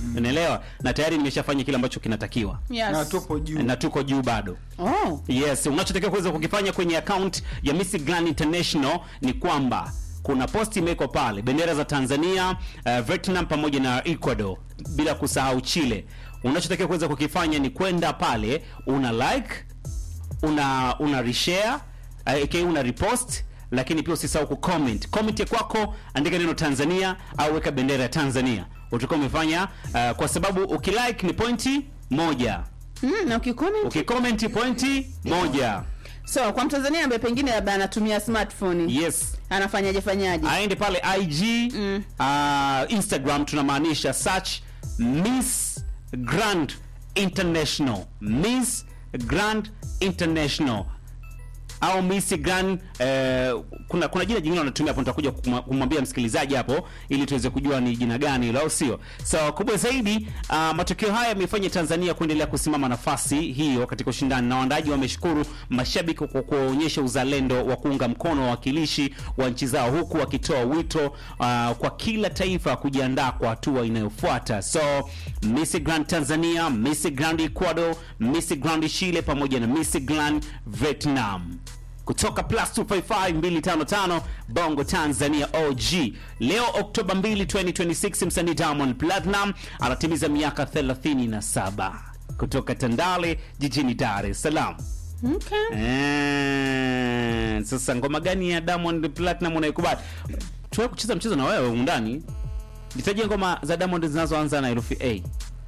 unaelewa na tayari nimeshafanya kile ambacho kinatakiwa Yes. na tupo juu na tuko juu bado Oh. yes unachotakiwa kuweza kukifanya kwenye account ya Miss Grand International ni kwamba kuna posti imewekwa pale bendera za Tanzania uh, Vietnam pamoja na Ecuador bila kusahau Chile unachotakiwa kuweza kukifanya ni kwenda pale una like una una reshare uh, aka una repost lakini pia usisahau kucomment comment ya kwako andika neno Tanzania au weka bendera ya Tanzania utakuwa umefanya uh, kwa sababu ukilike ni pointi moja Mm, na ukicomment ukicomment pointi moja so kwa mtanzania ambaye pengine labda anatumia smartphone yes anafanyaje fanyaje aende pale ig Mm. uh, instagram tunamaanisha search miss grand international miss grand international au Miss Grand eh, kuna kuna jina jingine wanatumia hapo, nitakuja kuma- kumwambia msikilizaji hapo ili tuweze kujua ni jina gani hilo, au sio? So kubwa zaidi uh, matokeo haya yamefanya Tanzania kuendelea kusimama nafasi hiyo katika ushindani, na waandaaji wameshukuru mashabiki kwa kuonyesha uzalendo wa kuunga mkono wawakilishi wa nchi zao, huku wakitoa wito uh, kwa kila taifa kujiandaa kwa hatua inayofuata. So Miss Grand Tanzania, Miss Grand Ecuador, Miss Grand Chile pamoja na Miss Grand Vietnam kutoka plus 255255 Bongo Tanzania OG. Leo Oktoba 2, 2026 msanii Diamond Platinum anatimiza miaka 37 kutoka Tandale jijini Dar es Salaam. okay. Eh, sasa ngoma gani ya Diamond Platinum unaikubali? Tuwe kucheza mchezo na wewe humu ndani. Nitajie ngoma za Diamond zinazoanza na herufi A.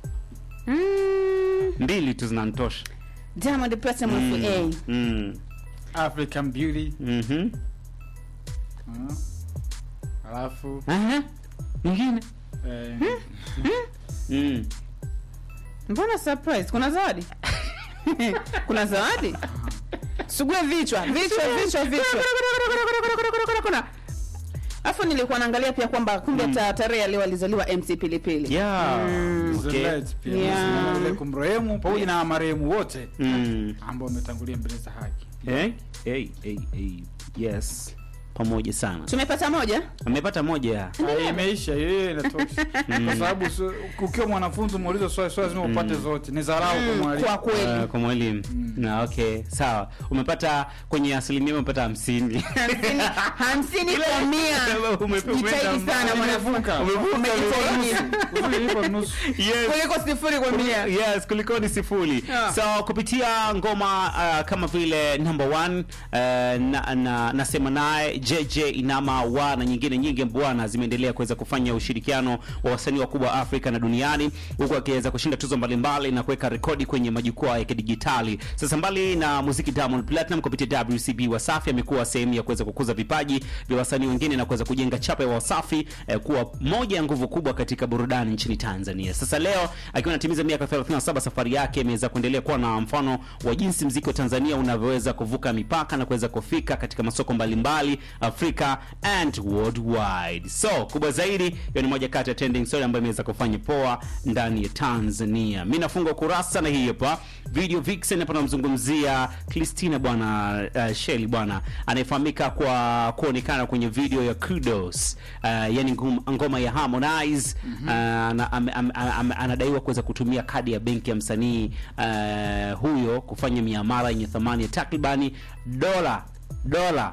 mm, Mbili tu zinanitosha. Diamond Platinum Mm. mm. Mm. African Beauty Mhm. mm. alafu Aha. Nyingine. eh, Mm. mbona surprise kuna zawadi kuna zawadi sugue vichwa vichwa vichwa vichwa kuna afu nilikuwa naangalia pia kwamba kumbe ta tarehe ya leo alizaliwa mc pilipili Yeah. Okay. Zelete pia Yeah. Zile kumrehemu pamoja na marehemu wote Mm. ambao wametangulia mbele za haki Eh? Hey, hey, hey. Yes. Pamoja sana. tumepata moja Amepata moja. Ah, imeisha hiyo inatosha kwa sababu so- ukiwa mwanafunzi umeuliza swali swali lazima upate zote ni dharau kwa mwalimu kwa kweli Uh, kwa mwalimu. Na okay, sawa. Umepata kwenye asilimia umepata 50. hamsini hamsini kwa mia Ume- umeenda jitahidi sana mbali. mwanafunzi Umevuka Umejitahidi. Uzuri ipo nusu Yes. kuliko sifuri kwa mia yes kuliko ni sifuri Yeah. so kupitia ngoma uh, kama vile number one uh, na, na, nasema naye jj inama wa na nyingine nyingi bwana zimeendelea kuweza kufanya ushirikiano wa wasanii wakubwa afrika na duniani huku akiweza kushinda tuzo mbalimbali na kuweka rekodi kwenye majukwaa ya kidijitali sasa mbali na muziki diamond platinum kupitia wcb wasafi amekuwa sehemu ya kuweza kukuza vipaji vya wasanii wengine na kuweza kujenga chapa ya wasafi eh, kuwa moja ya nguvu kubwa katika burudani nchini tanzania sasa leo akiwa anatimiza miaka 37 safari yake imeweza kuendelea kuwa na mfano wa jinsi mziki wa tanzania unavyoweza kuvuka mipaka na kuweza kufika katika masoko mbalimbali afrika and worldwide so kubwa zaidi hiyo ni moja kati ya trending story ambayo imeweza kufanya poa ndani ya tanzania mi nafunga ukurasa na hii hapa video vixen hapa namzungumzia christina bwana uh, sheli bwana anayefahamika kwa kuonekana kwenye video ya kudos uh, yani ngum- ngoma ya harmonize mm-hmm. uh, ana- ame- ame- ame- anadaiwa kuweza kutumia kadi ya benki ya msanii uh, huyo kufanya miamala yenye thamani ya takribani dola dola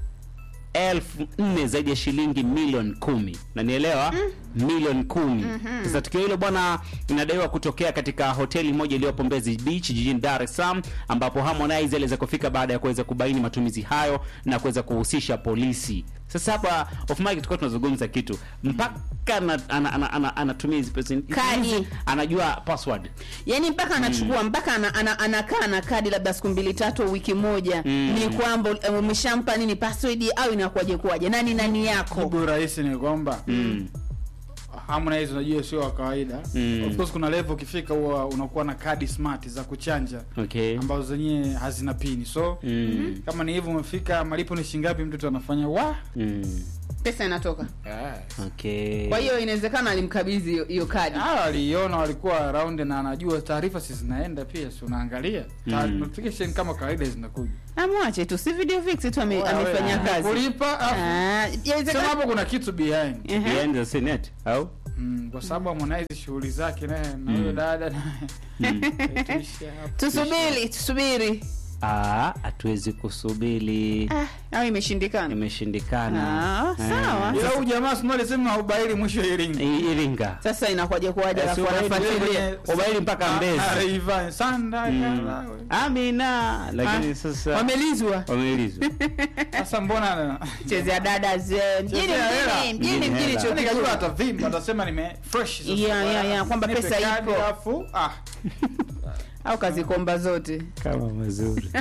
elfu nne zaidi ya shilingi milioni kumi nanielewa mm. milioni kumi mm-hmm. sasa tukio hilo bwana inadaiwa kutokea katika hoteli moja iliyopo mbezi beach jijini dar es salaam ambapo harmonize aliweza kufika baada ya kuweza kubaini matumizi hayo na kuweza kuhusisha polisi sasa hapa off mic tulikuwa tunazungumza kitu mpaka ana- ana- ana- ana- anatumia hizi pesa Kadi. anajua password yani mpaka anachukua mpaka ana, ana, anakaa na kadi labda siku mbili tatu au wiki moja Mm. ni kwamba eh, umeshampa nini password au inakuwaje kuwaje nani nani yako jibu rahisi ni kwamba mm. Harmonize unajua sio wa kawaida Mm. of course kuna level ukifika huwa unakuwa na kadi smart za kuchanja okay ambazo zenyewe hazina pini so mm. kama ni hivyo umefika malipo ni shingapi mtoto anafanya wa Mm. pesa inatoka okay kwa hiyo inawezekana alimkabidhi hiyo- hiyo kadi Ah, waliiona walikuwa around na anajua taarifa si zinaenda pia si unaangalia Ta- Mm. notification kama kawaida zinakuja amwache tu si video fix tu ame, Wewe, amefanya wewe, kazi kulipa afu- Ah, sema yawezekana- hapo kuna kitu behind Ehe. behind the scene au Mm, kwa sababu Harmonize shughuli zake naye na huyo dada naye tuishie hapo. tusubiri tusubiri Ah, hatuwezi kusubiri ah, au imeshindikana imeshindikana Ah, sawa. Eh, ila huyu jamaa sio alisema ubaili mwisho Iringa I- Iringa sasa inakuwaje kuwaje Eh, alafu si ubaili wanafuatilia wewe- ubaili mpaka Mbezi. Ah, Rayvanny, Sanda Mm. yala, we. Amina, lakini Ah, sasa wamelizwa wameulizwa sasa mbona chezea dada ze mjini Chezea hela. mjini mjini Mjini mjini hela. chuo Yaani kikuu kajua atavimba atasema nime fresh sasa. Yeah, yeah, yeah, kwamba Nipe pesa kadi, ipo. alafu ah au kazikomba zote kama mazuri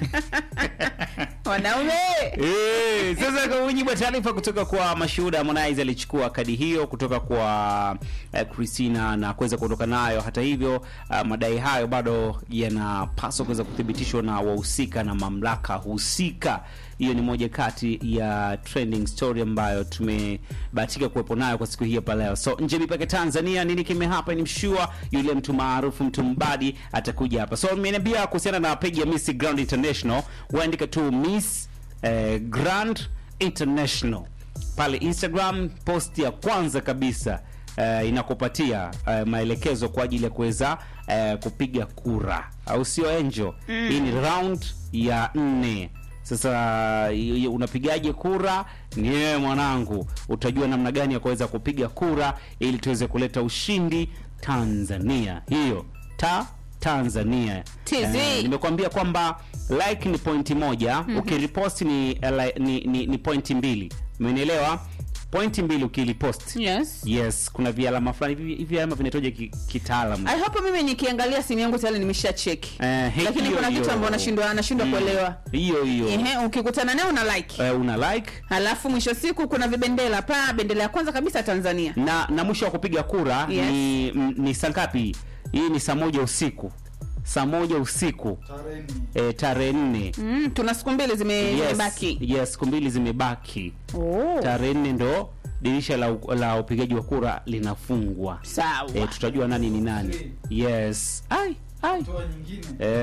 wanaume Eh, sasa kwa mujibu wa taarifa kutoka kwa mashuhuda, Harmonize alichukua kadi hiyo kutoka kwa eh, Christina na kuweza kuondoka nayo. Hata hivyo, ah, madai hayo bado yanapaswa kuweza kuthibitishwa na wahusika na mamlaka husika. Hiyo ni moja kati ya trending story ambayo tumebahatika kuwepo nayo kwa siku hii hapa leo. So nje mipaka Tanzania, nini kime hapa ni mshua yule mtu maarufu mtu mbadi atakuja hapa. So mmeniambia kuhusiana na page ya Miss Grand International, waandika tu Miss eh, Grand International pale Instagram. Post ya kwanza kabisa eh, inakupatia eh, maelekezo kwa ajili ya kuweza eh, kupiga kura, au sio Angel? Hii ni round ya nne. Sasa y- y- unapigaje kura? Ni wewe mwanangu, utajua namna gani ya kuweza kupiga kura ili tuweze kuleta ushindi Tanzania. Hiyo ta Tanzania. TZ. Eh, nimekuambia kwamba like ni pointi moja ukiripost ni, eh, li- ni, ni, ni pointi mbili umenielewa pointi mbili ukilipost yes yes kuna vialama fulani hivi hivi alama vinatoja ki, kitaalamu I hope mimi nikiangalia simu yangu tayari nimesha cheki Eh, he- lakini hiyo, kuna hiyo. kitu ambacho nashindwa nashindwa Mm. kuelewa hiyo hiyo Ehe, ukikutana naye una like Eh, una like halafu mwisho siku kuna vibendela pa bendera ya kwanza kabisa Tanzania na na mwisho wa kupiga kura Yes. ni, m- ni saa ngapi hii ni saa moja usiku saa moja usiku eh, tarehe nne mm, tuna siku mbili zime- yes, zimebaki yes siku mbili zimebaki oh. tarehe nne ndo dirisha la, u- la upigaji wa kura linafungwa sawa e, tutajua nani ni nani yes ai ai toa nyingine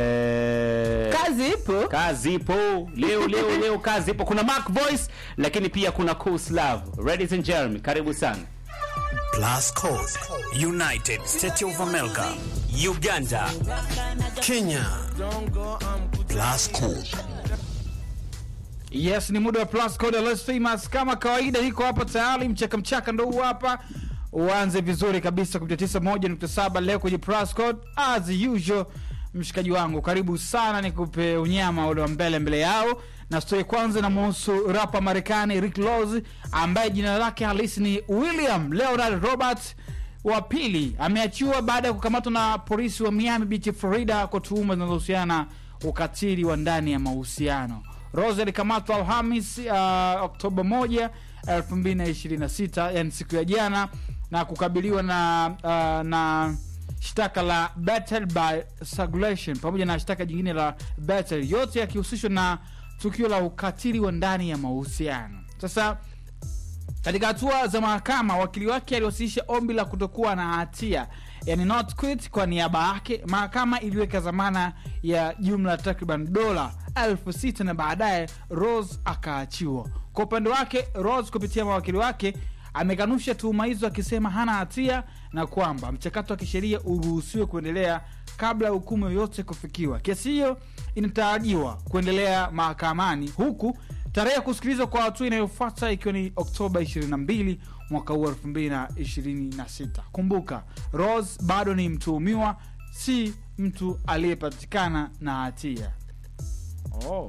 e, kazi ipo kazi ipo leo leo leo kazi ipo kuna mark voice lakini pia kuna cool slav ladies and gentlemen karibu sana Plus Code, United States of America, Uganda, Kenya. Plus Code. Yes, ni muda wa plus code less famous kama kawaida, iko hapa tayari, mchaka mchaka ndo huu hapa. Uanze vizuri kabisa kupitia 91.7 leo kwenye plus code as usual. Mshikaji wangu, karibu sana, nikupe unyama ule wa mbele mbele yao, na story kwanza inamhusu rapa Marekani Rick Ross ambaye jina lake halisi ni William Leonard Robert wa pili ameachiwa baada ya kukamatwa na polisi wa Miami Beach, Florida kwa tuhuma zinazohusiana na ukatili wa ndani ya mahusiano. Rose alikamatwa Alhamis uh, Oktoba 1 2026, yani siku ya jana na kukabiliwa na uh, na shtaka la battery by strangulation pamoja na shtaka jingine la battery, yote yakihusishwa na tukio la ukatili wa ndani ya mahusiano. Sasa katika hatua za mahakama, wakili wake aliwasilisha ombi la kutokuwa na hatia, yani not quit, kwa niaba yake. Mahakama iliweka dhamana ya jumla takriban dola elfu sita na baadaye Rose akaachiwa. Kwa upande wake, Rose kupitia mawakili wake amekanusha tuhuma hizo akisema hana hatia na kwamba mchakato wa kisheria uruhusiwe kuendelea kabla ya hukumu yoyote kufikiwa. Kesi hiyo inatarajiwa kuendelea mahakamani huku tarehe ya kusikilizwa kwa hatua inayofuata ikiwa ni Oktoba 22 mwaka huu 2026. Kumbuka, Rose bado ni mtuhumiwa, si mtu aliyepatikana na hatia. Oh.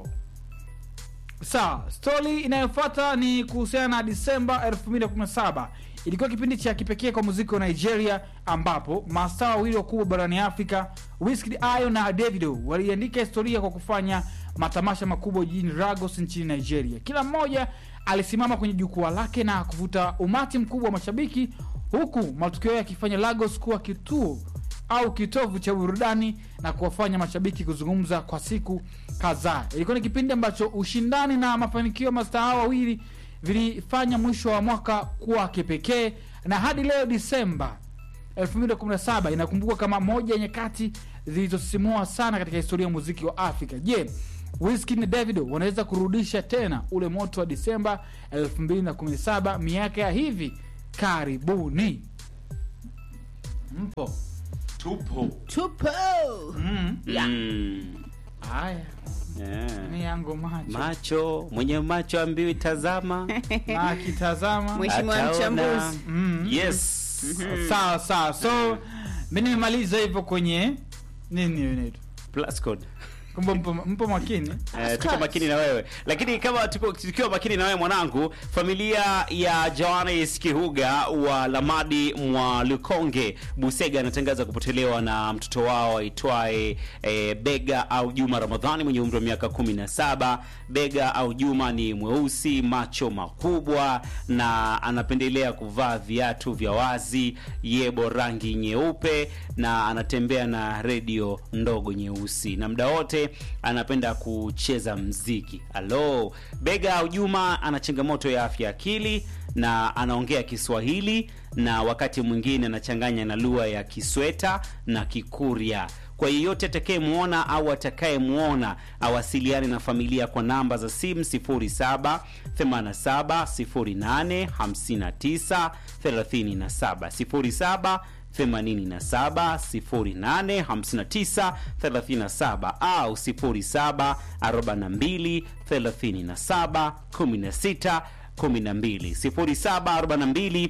Sawa, stori inayofuata ni kuhusiana na Disemba 2017. Ilikuwa kipindi cha kipekee kwa muziki wa Nigeria, ambapo mastaa wawili wakubwa barani Afrika, Wizkid Ayo na Davido, waliandika historia kwa kufanya matamasha makubwa jijini Lagos nchini Nigeria. Kila mmoja alisimama kwenye jukwaa lake na kuvuta umati mkubwa wa mashabiki, huku matukio yakifanya Lagos kuwa kituo au kitovu cha burudani na kuwafanya mashabiki kuzungumza kwa siku kadhaa. Ilikuwa ni kipindi ambacho ushindani na mafanikio ya mastaa hao wawili vilifanya mwisho wa mwaka kuwa kipekee, na hadi leo Disemba 2017 inakumbukwa kama moja ya nyakati zilizosisimua sana katika historia ya muziki wa Afrika. Je, Wizkid na Davido wanaweza kurudisha tena ule moto wa Disemba 2017 miaka ya hivi karibuni? mpo tupo tupo mm. Yeah. mm. haya yeah. ni yangu macho macho mwenye macho ambiwi tazama na akitazama Mheshimiwa Ataona. mchambuzi. mm. yes sawa sawa so mi nimemaliza hivyo kwenye nini hiyo inaitwa plus code kumbe mpo, mpo makini Eh, tuko makini na wewe lakini kama tuko tukiwa makini na wewe mwanangu familia ya johannes kihuga wa lamadi mwa lukonge busega anatangaza kupotelewa na mtoto wao aitwaye eh, bega au juma ramadhani mwenye umri wa miaka 17 bega au juma ni mweusi macho makubwa na anapendelea kuvaa viatu vya wazi yebo rangi nyeupe na anatembea na redio ndogo nyeusi na muda wote anapenda kucheza mziki alo bega au juma ana changamoto ya afya akili na anaongea kiswahili na wakati mwingine anachanganya na lugha ya kisweta na kikurya kwa yeyote atakayemwona au atakayemwona awasiliane na familia kwa namba za simu 07 87 08 59 37 07 87 08 59 37 au 07 42 37 16 12 07 42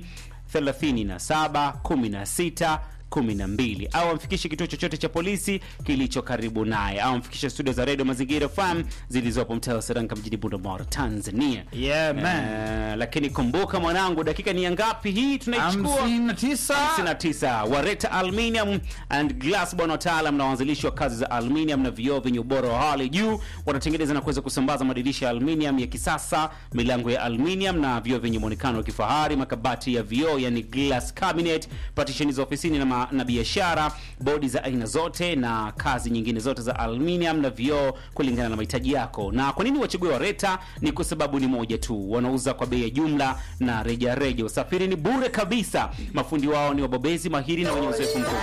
37 16 12 au amfikishe kituo chochote cha polisi kilicho karibu naye au amfikishe studio za redio mazingira fm zilizopo mtaa wa Seranga mjini Bunda Tanzania. Yeah, man. Eh, lakini kumbuka mwanangu, dakika ni ya ngapi hii tunaichukua? hamsini na tisa 59 wareta aluminium and glass bwana wataalam na waanzilishi wa kazi za aluminium na vioo vyenye ubora wa hali juu wanatengeneza na kuweza kusambaza madirisha ya aluminium ya kisasa milango ya aluminium na vioo vyenye muonekano wa kifahari makabati ya vioo yani glass cabinet partition za ofisini na, ma- na biashara bodi za aina zote na kazi nyingine zote za aluminium na vioo kulingana na mahitaji yako na kwa nini wachague wareta ni kwa sababu ni moja tu wanauza kwa bei ya jumla na reja reja usafiri ni bure kabisa mafundi wao ni wabobezi mahiri na wenye uzoefu mkubwa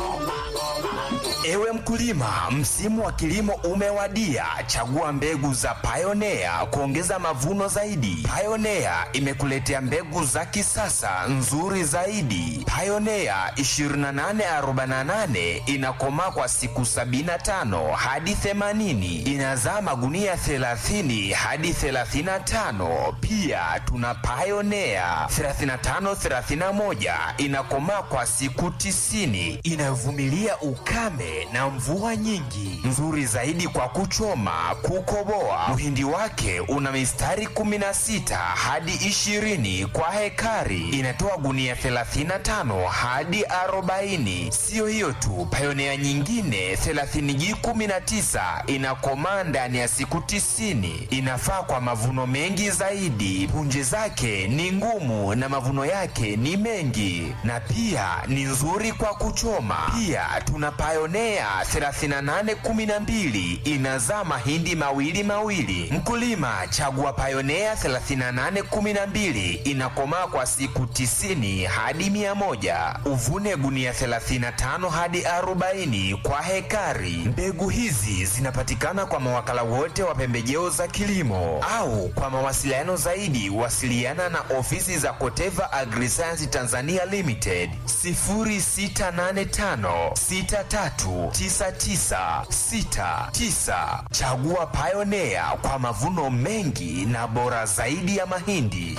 Ewe mkulima, msimu wa kilimo umewadia. Chagua mbegu za Pioneer kuongeza mavuno zaidi. Pioneer imekuletea mbegu za kisasa nzuri zaidi. Pioneer 2848 inakomaa kwa siku 75 hadi 80, inazaa magunia 30 hadi 35. Pia tuna Pioneer 3531 inakomaa kwa siku 90, inayovumilia ukame na mvua nyingi, nzuri zaidi kwa kuchoma, kukoboa. Mhindi wake una mistari 16 hadi 20 kwa hekari, inatoa gunia 35 hadi 40. Siyo hiyo tu, Pioneer nyingine 30G19 inakomaa ndani ya siku 90, inafaa kwa mavuno mengi zaidi. Punje zake ni ngumu na mavuno yake ni mengi, na pia ni nzuri kwa kuchoma. Pia tuna Pioneer 3812 inazaa mahindi mawili mawili. Mkulima, chagua Pioneer 3812 inakomaa kwa siku 90 hadi 100. Uvune gunia 35 hadi 40 kwa hekari. Mbegu hizi zinapatikana kwa mawakala wote wa pembejeo za kilimo au kwa mawasiliano zaidi wasiliana na ofisi za Koteva Agriscience Tanzania Limited 0685 639969. Chagua Pioneer kwa mavuno mengi na bora zaidi ya mahindi.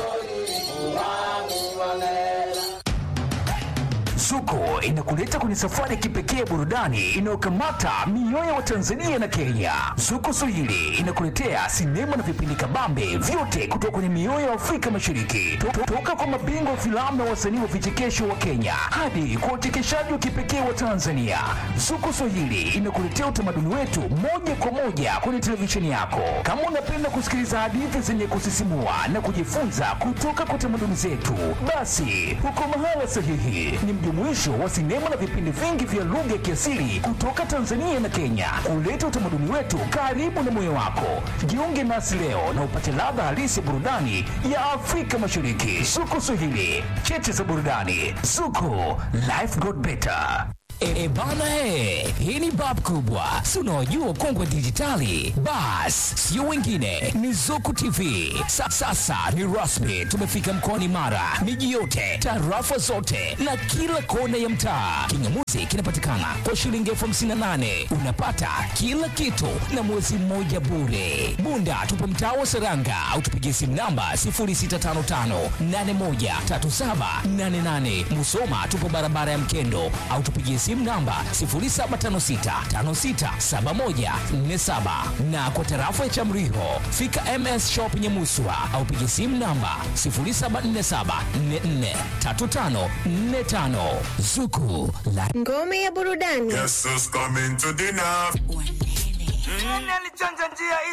Zuko inakuleta kwenye safari ya kipekee ya burudani inayokamata mioyo wa Tanzania na Kenya. Zuko Swahili inakuletea sinema na vipindi kabambe vyote kutoka kwenye mioyo ya Afrika Mashariki, To- to- toka kwa mabingwa wa filamu na wasanii wa vichekesho wa Kenya hadi kwa uchekeshaji wa kipekee wa Tanzania. Zuko Swahili inakuletea utamaduni wetu moja kwa moja kwenye televisheni yako. Kama unapenda kusikiliza hadithi zenye kusisimua na kujifunza kutoka kwa tamaduni zetu, basi uko mahala sahihi. Ni mjumuisho wa sinema na vipindi vingi vya lugha ya kiasili kutoka Tanzania na Kenya, kuleta utamaduni wetu karibu na moyo wako. Jiunge nasi leo na upate ladha halisi ya burudani ya Afrika Mashariki. Zuko Swahili, cheche za burudani. Zuko, life got better. E, e bana he, hii ni bab kubwa, si unaojua ukongwe dijitali. Bas, sio wengine, ni Zuku TV. Sa, sasa ni rasmi, tumefika mkoani Mara, miji yote, tarafa zote na kila kona ya mtaa. Kingamuzi kinapatikana kwa shilingi elfu hamsini na nane unapata kila kitu na mwezi mmoja bure. Bunda tupo mtaa wa Seranga au tupigie simu namba 0655813788. Musoma tupo barabara ya Mkendo au tupigie simu namba 0756567147 na kwa tarafa ya Chamriho fika MS Shop Nyamuswa au pigie simu namba 0747443545 Zuku la Ngome ya burudani. Yes, who's coming to dinner? Nani alichanja njia